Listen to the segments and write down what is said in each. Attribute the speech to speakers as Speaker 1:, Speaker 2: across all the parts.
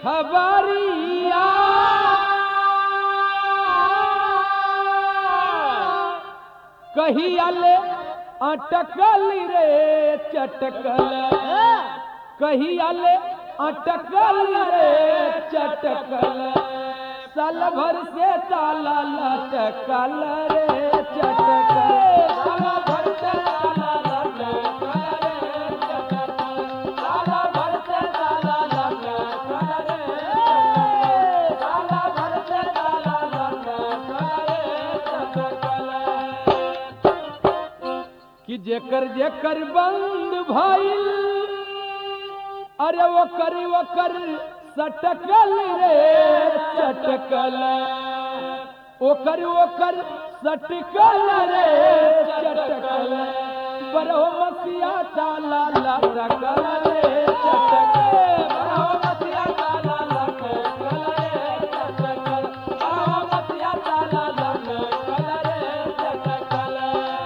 Speaker 1: खबरिया कहिया ले अटकल रे चटकल कहिया ले अटकल रे चटकल साल भर से ताला लटकल रे चटकल साल भर से ताला लटकल रे चटकल साल भर से ताला लटकल रे साल भर से ताला लटकल रे चटकल कि जेकर जेकर बंद भइल अरे वो कर वो कर सटकल रे चटकल ओ कर वो कर सटकल रे चटकल बरहो मसिया ताला लटकल रे चटकल बरहो मसिया ताला लटकल रे चटकल बरहो मसिया ताला लटकल रे चटकल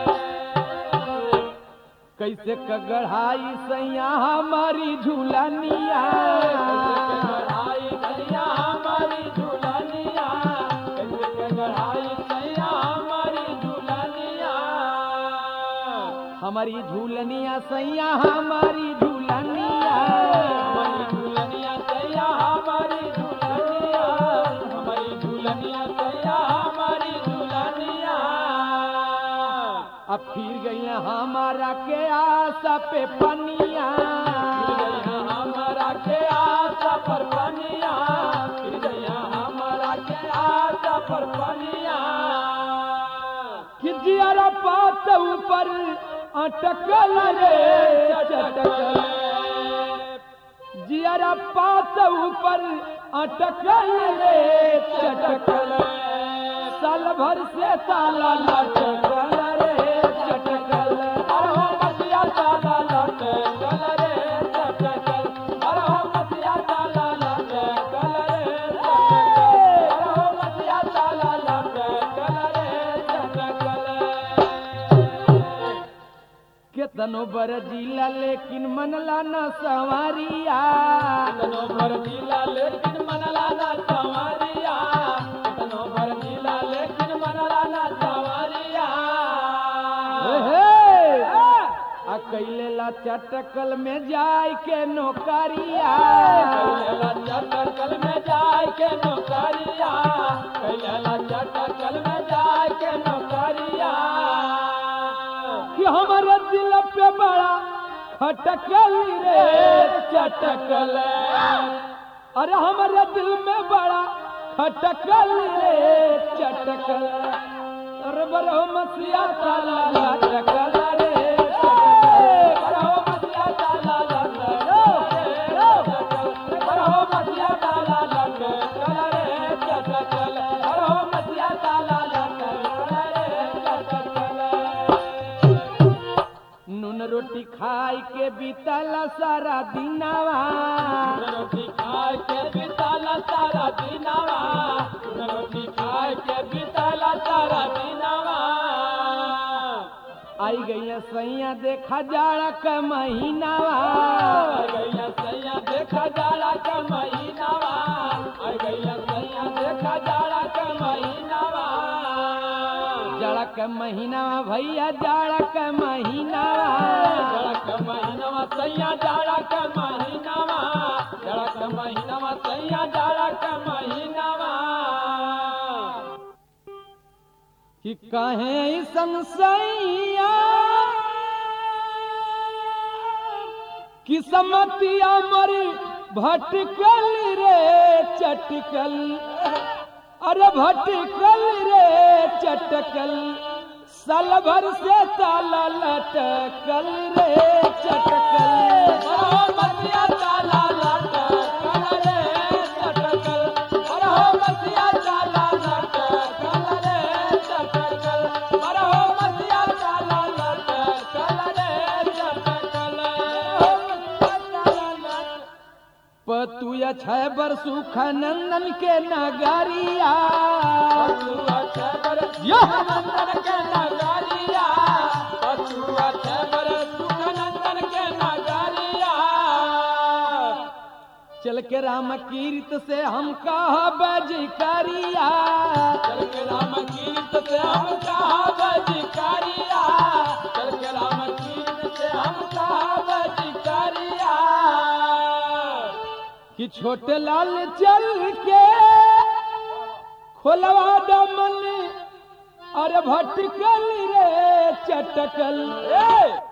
Speaker 1: कैसे कगढ़ाई सैया हमारी झूलनिया कगढ़ाई सैया हमारी झूलनिया कैसे कगढ़ाई सैया हमारी झूलनिया हमारी झूलनिया सैया हमारी झूलनिया हमारी झूलनिया सैया हमारी झूलनिया हमारी झूलनिया सैया हमारी झूलनिया अब फिर गई हमारा के आशा पे पनिया हमारा के आशा पर पनिया फिर गई हमारा के आशा पर पनिया कि जियारा पात ऊपर अटकल रे चटकल जियारा पात ऊपर अटकल रे चटकल साल भर से ताला लटकल रे चटकल अरहो मसिया ताला लटकल रे चटकल अरहो मसिया ताला लटकल रे चटकल अरहो मसिया ताला लटकल रे चटकल केतनो बर जिला लेकिन मनला न सवारिया केतनो बर जिला लेकिन मनला न सवारिया केतनो बर जिला लेकिन मनला न सवारिया आ कैले ला चटकल में जाय के नौकरिया कैले ला चटकल में जाय के नौकरिया कैले ला चटकल में जाय के नौकरिया कि हमारे दिल पे बड़ा खटकल रे चटकल अरे हमारे दिल में बड़ा खटकल रे चटकल अरे बरो मसिया ताला लटकल रे चटकल बरो मसिया ताला लटकल रे चटकल बरो मसिया ताला लटकल रे चटकल बरो मसिया ताला लटकल रे चटकल नून रोटी खाई के बीतला सारा दिनावा नून रोटी खाई के बीतला सारा दिनावा नून रोटी खाई के बीतला सारा दिनावा आई गई सैया देखा जाड़ा का महीनावा आई गई सैया देखा जाड़ा का महीनावा आई गई सैया देखा जाड़ा का महीनावा जाड़ा का महीनावा भैया जाड़ा का महीनावा जाड़ा का महीनावा सैया जाड़ा का महीनावा जाड़ा का महीनावा सैया जाड़ा का महीनावा कि कहे संसैया किस्मतिया मरी भटकल रे चटकल अरे भटकल रे चटकल साल भर से ताला लटकल रे चटकल अरे मसिया ताला लटकल रे चटकल अरे मसिया ताला लटकल रे चटकल अरे मसिया ताला लटकल रे चटकल पतुया छह बर सुख नंदन के नगरिया पतुया छह बर नंदन के नगरिया पतुया छह बर सुख नंदन के नगरिया चल के राम कीर्त से हम कहा बज करिया
Speaker 2: चल के राम कीर्त से हम कहा बजिकारिया चल के राम कीर्त से हम कहा बजिकारिया
Speaker 1: कि छोटे लाल चल के खोलवा दमन अरे भटकल रे चटकल
Speaker 2: ए